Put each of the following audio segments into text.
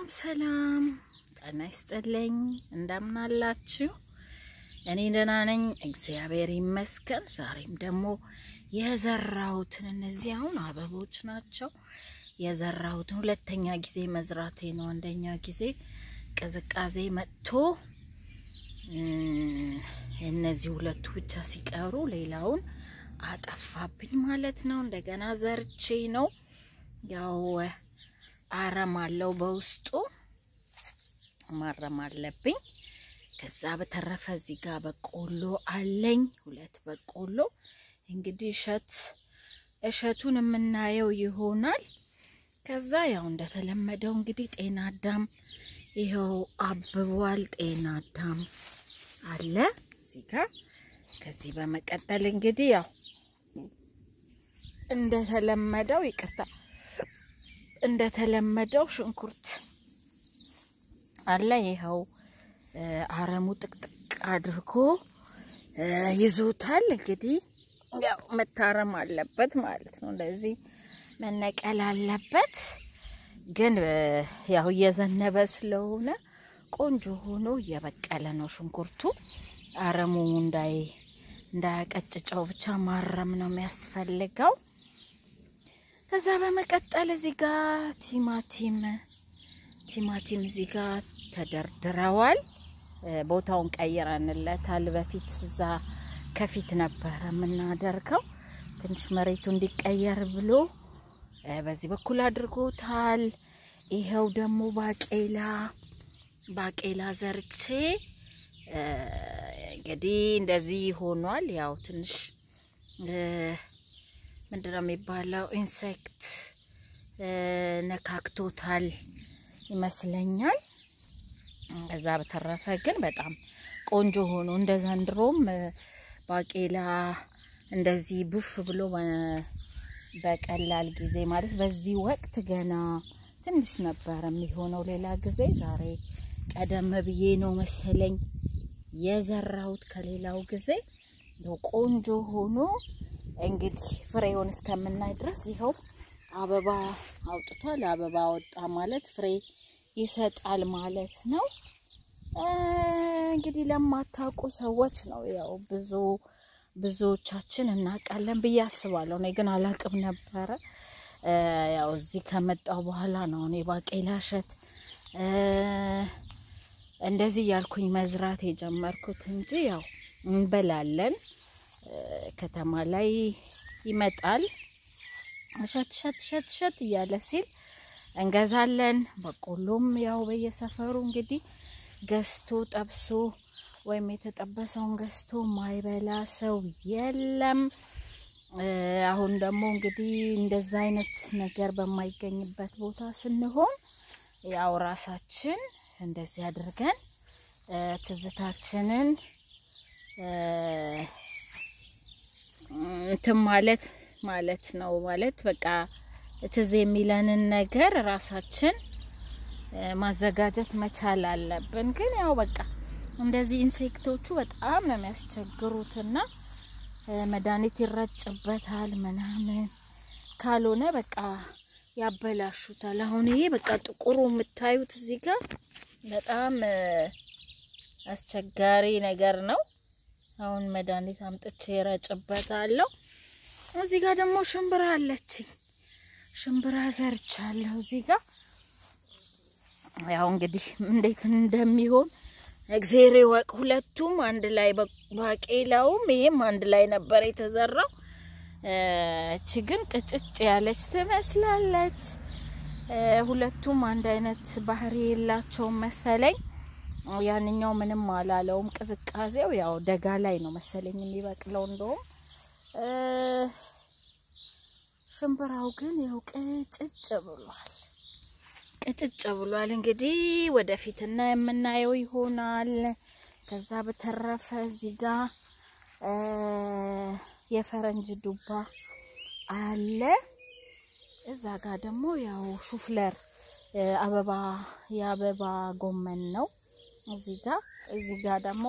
ሰላም ጤና ይስጥልኝ። እንደምናላችሁ? እኔ ደህና ነኝ፣ እግዚአብሔር ይመስገን። ዛሬም ደግሞ የዘራሁትን እነዚህ አሁን አበቦች ናቸው። የዘራሁትን ሁለተኛ ጊዜ መዝራቴ ነው። አንደኛ ጊዜ ቅዝቃዜ መጥቶ እነዚህ ሁለቱ ብቻ ሲቀሩ ሌላውን አጠፋብኝ ማለት ነው። እንደገና ዘርቼ ነው ያው አረም አለው በውስጡ ማረም አለብኝ። ከዛ በተረፈ እዚህ ጋር በቆሎ አለኝ፣ ሁለት በቆሎ እንግዲህ እሸት እሸቱን የምናየው ይሆናል። ከዛ ያው እንደተለመደው እንግዲህ ጤና አዳም ይኸው አብቧል። ጤና አዳም አለ እዚህ ጋር። ከዚህ በመቀጠል እንግዲህ ያው እንደተለመደው ይቅርታ እንደተለመደው ሽንኩርት አለ። ይኸው አረሙ ጥቅጥቅ አድርጎ ይዞታል። እንግዲህ ያው መታረም አለበት ማለት ነው። እንደዚህ መነቀል አለበት። ግን ያው እየዘነበ ስለሆነ ቆንጆ ሆኖ እየበቀለ ነው ሽንኩርቱ። አረሙ እንዳይ እንዳያቀጭጨው ብቻ ማረም ነው የሚያስፈልገው። ከዛ በመቀጠል እዚህ ጋር ቲማቲም ቲማቲም እዚህ ጋር ተደርድረዋል። ቦታውን ቀይረንለታል። በፊት እዛ ከፊት ነበረ የምናደርገው። ትንሽ መሬቱ እንዲቀየር ብሎ በዚህ በኩል አድርጎታል። ይኸው ደግሞ ባቄላ ባቄላ ዘርቼ እንግዲህ እንደዚህ ሆኗል። ያው ትንሽ ምንድነው የሚባለው ኢንሴክት ነካክቶታል ይመስለኛል። ከዛ በተረፈ ግን በጣም ቆንጆ ሆኖ እንደ ዘንድሮም ባቄላ እንደዚህ ቡፍ ብሎ በቀላል ጊዜ ማለት በዚህ ወቅት ገና ትንሽ ነበር የሚሆነው ሌላ ጊዜ። ዛሬ ቀደም ብዬ ነው መሰለኝ የዘራሁት ከሌላው ጊዜ ቆንጆ ሆኖ እንግዲህ ፍሬውን እስከምናይ ድረስ ይኸው አበባ አውጥቷል። አበባ ወጣ ማለት ፍሬ ይሰጣል ማለት ነው። እንግዲህ ለማታውቁ ሰዎች ነው ያው ብዙ ብዙዎቻችን እናውቃለን ብዬ አስባለሁ። እኔ ግን አላቅም ነበረ። ያው እዚህ ከመጣው በኋላ ነው እኔ ባቄላ እሸት እንደዚህ ያልኩኝ መዝራት የጀመርኩት እንጂ ያው እንበላለን ከተማ ላይ ይመጣል እሸት እሸት እሸት እሸት እያለ ሲል እንገዛለን። በቆሎም ያው በየሰፈሩ እንግዲህ ገዝቶ ጠብሶ ወይም የተጠበሰውን ገዝቶ ማይበላ ሰው የለም። አሁን ደግሞ እንግዲህ እንደዛ አይነት ነገር በማይገኝበት ቦታ ስንሆን ያው ራሳችን እንደዚህ አድርገን ትዝታችንን እንትን ማለት ማለት ነው። ማለት በቃ ትዝ የሚለንን ነገር ራሳችን ማዘጋጀት መቻል አለብን። ግን ያው በቃ እንደዚህ ኢንሴክቶቹ በጣም ነው የሚያስቸግሩትና መድኃኒት ይረጭበታል ምናምን ካልሆነ በቃ ያበላሹታል። አሁን ይሄ በቃ ጥቁሩ የምታዩት እዚህ ጋር በጣም አስቸጋሪ ነገር ነው። አሁን መድኃኒት አምጥቼ ረጭበታለሁ። እዚህ ጋር ደግሞ ሽምብራ አለችኝ። ሽምብራ ዘርቻለሁ እዚህ ጋር ያው እንግዲህ እንዴት እንደሚሆን እግዜር ይወቅ። ሁለቱም አንድ ላይ ባቄላውም ይሄም አንድ ላይ ነበር የተዘራው። እቺ ግን ቅጭጭ ያለች ትመስላለች። ሁለቱም አንድ አይነት ባህሪ የላቸውም መሰለኝ። ያንኛው ምንም አላለውም። ቅዝቃዜው ያው ደጋ ላይ ነው መሰለኝ የሚበቅለው። እንደውም ሽምብራው ግን ያው ቅጭጭ ብሏል፣ ቅጭጭ ብሏል። እንግዲህ ወደፊትና የምናየው ይሆናል። ከዛ በተረፈ እዚህ ጋር የፈረንጅ ዱባ አለ። እዛ ጋር ደግሞ ያው ሹፍለር አበባ የአበባ ጎመን ነው። እዚህ ጋር እዚህ ጋር ደግሞ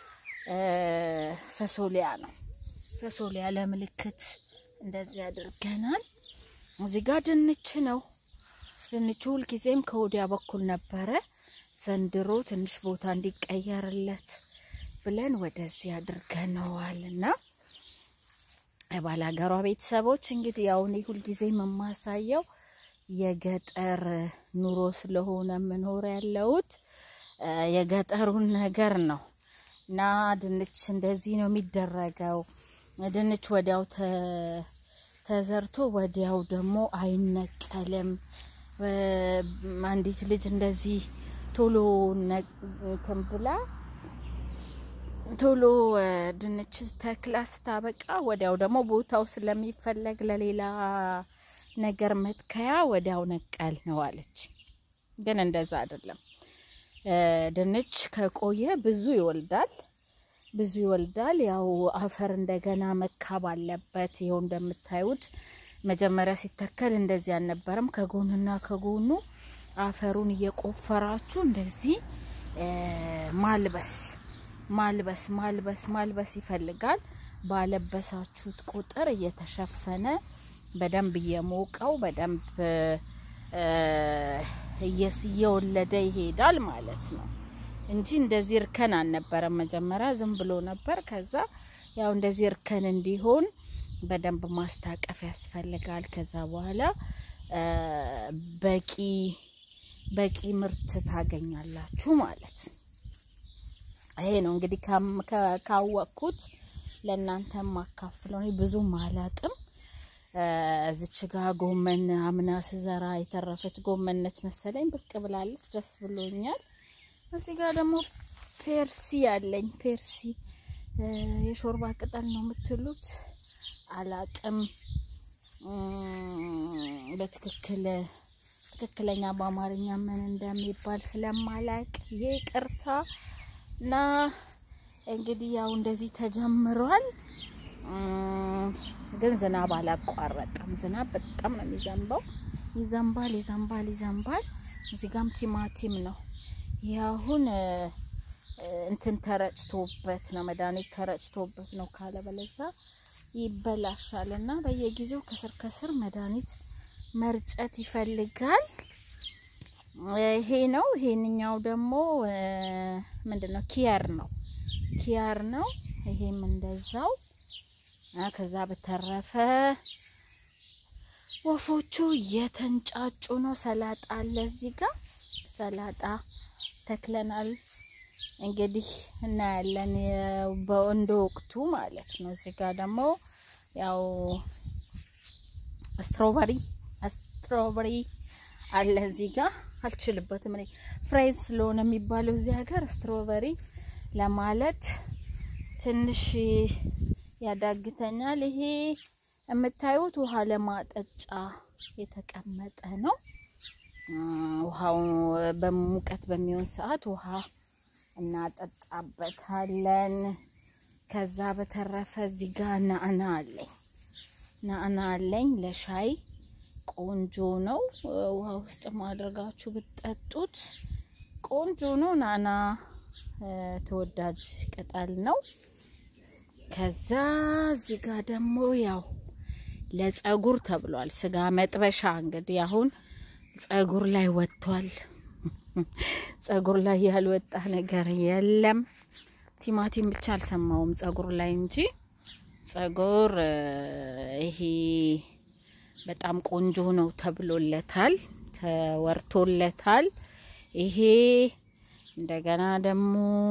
ፈሶሊያ ነው። ፈሶሊያ ለምልክት እንደዚህ አድርገናል። እዚህ ጋር ድንች ነው። ድንቹ ሁልጊዜም ከወዲያ በኩል ነበረ። ዘንድሮ ትንሽ ቦታ እንዲቀየርለት ብለን ወደዚህ አድርገነዋል እና የባላገሯ ቤተሰቦች እንግዲህ ያው እኔ ሁልጊዜም የማሳየው የገጠር ኑሮ ስለሆነ የምኖር ያለሁት የገጠሩን ነገር ነው እና ድንች እንደዚህ ነው የሚደረገው። ድንች ወዲያው ተዘርቶ ወዲያው ደግሞ አይነቀልም። አንዲት ልጅ እንደዚህ ቶሎ እንትን ብላ ቶሎ ድንች ተክላ ስታበቃ ወዲያው ደግሞ ቦታው ስለሚፈለግ ለሌላ ነገር መትከያ ወዲያው ነቀል ነው አለች። ግን እንደዛ አይደለም። ድንች ከቆየ ብዙ ይወልዳል፣ ብዙ ይወልዳል። ያው አፈር እንደገና መካብ አለበት። ይኸው እንደምታዩት መጀመሪያ ሲተከል እንደዚህ አልነበረም። ከጎንና ከጎኑ አፈሩን እየቆፈራችሁ እንደዚህ ማልበስ ማልበስ ማልበስ ማልበስ ይፈልጋል። ባለበሳችሁት ቁጥር እየተሸፈነ በደንብ እየሞቀው በደንብ እየወለደ ይሄዳል ማለት ነው እንጂ እንደዚህ እርከን አልነበረም። መጀመሪያ ዝም ብሎ ነበር። ከዛ ያው እንደዚህ እርከን እንዲሆን በደንብ ማስታቀፍ ያስፈልጋል። ከዛ በኋላ በቂ በቂ ምርት ታገኛላችሁ ማለት ነው። ይሄ ነው እንግዲህ ካወቅኩት ለእናንተ ማካፍለው። እኔ ብዙም አላቅም። እዚች ጋ ጎመን አምና ስዘራ የተረፈች ጎመን ነች መሰለኝ ብቅ ብላለች። ደስ ብሎኛል። እዚህ ጋር ደግሞ ፔርሲ አለኝ። ፔርሲ የሾርባ ቅጠል ነው የምትሉት አላቅም። በትክክል ትክክለኛ በአማርኛ ምን እንደሚባል ስለማላቅ ይቅርታ። እና እንግዲህ ያው እንደዚህ ተጀምሯል። ግን ዝናብ አላቋረጠም። ዝናብ በጣም ነው የሚዘንበው። ይዘንባል፣ ይዘንባል፣ ይዘንባል። እዚህ ጋም ቲማቲም ነው። ይህ አሁን እንትን ተረጭቶበት ነው መድኃኒት ተረጭቶበት ነው። ካለ በለዛ ይበላሻል እና በየጊዜው ከስር ከስር መድኃኒት መርጨት ይፈልጋል። ይሄ ነው። ይሄንኛው ደግሞ ምንድን ነው? ኪያር ነው። ኪያር ነው። ይሄም እንደዛው ከዛ በተረፈ ወፎቹ እየተንጫጩ ነው። ሰላጣ አለ እዚህ ጋር ሰላጣ ተክለናል። እንግዲህ እናያለን በእንደ ወቅቱ ማለት ነው። እዚህ ጋር ደግሞ ያው ስትሮበሪ ስትሮበሪ አለ እዚህ ጋር አልችልበትም እኔ ፍሬዝ ስለሆነ የሚባለው እዚህ ሀገር ስትሮበሪ ለማለት ትንሽ ያዳግተኛል። ይሄ የምታዩት ውሃ ለማጠጫ የተቀመጠ ነው። ውሃው በሙቀት በሚሆን ሰዓት ውሃ እናጠጣበታለን። ከዛ በተረፈ እዚህ ጋር ናዕና አለኝ ናዕና አለኝ ለሻይ ቆንጆ ነው። ውሃ ውስጥ ማድረጋችሁ ብትጠጡት ቆንጆ ነው። ናዕና ተወዳጅ ቅጠል ነው። ከዛ እዚህ ጋር ደግሞ ያው ለጸጉር ተብሏል። ስጋ መጥበሻ እንግዲህ አሁን ጸጉር ላይ ወጥቷል። ጸጉር ላይ ያልወጣ ነገር የለም። ቲማቲም ብቻ አልሰማውም ጸጉር ላይ እንጂ ጸጉር ይሄ በጣም ቆንጆ ነው ተብሎለታል፣ ተወርቶለታል። ይሄ እንደገና ደግሞ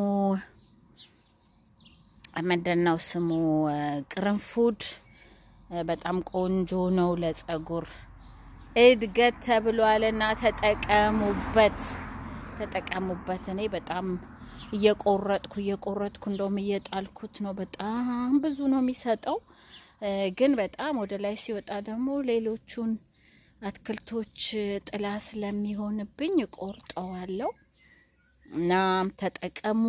ምንድነው ስሙ ቅርንፉድ በጣም ቆንጆ ነው ለጸጉር እድገት ተብሏልና ተጠቀሙበት፣ ተጠቀሙበት። እኔ በጣም እየቆረጥኩ እየቆረጥኩ እንደውም እየጣልኩት ነው። በጣም ብዙ ነው የሚሰጠው፣ ግን በጣም ወደ ላይ ሲወጣ ደግሞ ሌሎቹን አትክልቶች ጥላ ስለሚሆንብኝ እቆርጠዋለሁ እና ተጠቀሙ።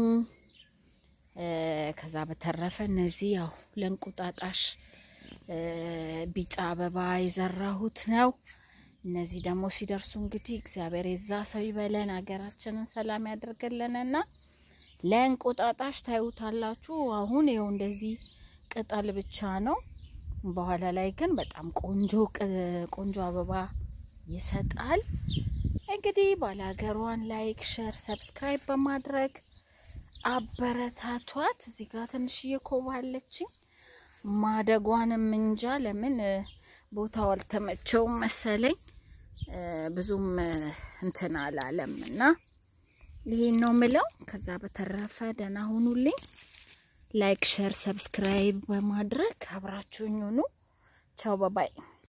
ከዛ በተረፈ እነዚህ ያው ለእንቁጣጣሽ ቢጫ አበባ የዘራሁት ነው። እነዚህ ደግሞ ሲደርሱ እንግዲህ እግዚአብሔር የዛ ሰው ይበለን፣ ሀገራችንን ሰላም ያደርግልንና ለእንቁጣጣሽ ታዩታላችሁ። አሁን ይኸው እንደዚህ ቅጠል ብቻ ነው። በኋላ ላይ ግን በጣም ቆንጆ ቆንጆ አበባ ይሰጣል። እንግዲህ ባላገሯን ላይክ፣ ሸር፣ ሰብስክራይብ በማድረግ አበረታቷት። እዚህ ጋር ትንሽዬ ኮባ አለችኝ። ማደጓንም እንጃ ለምን ቦታው አልተመቸውም መሰለኝ ብዙም እንትን አላለም እና ይሄን ነው ምለው። ከዛ በተረፈ ደህና ሁኑልኝ። ላይክ ሸር ሰብስክራይብ በማድረግ አብራችሁኝ ሁኑ። ቻው ባባይ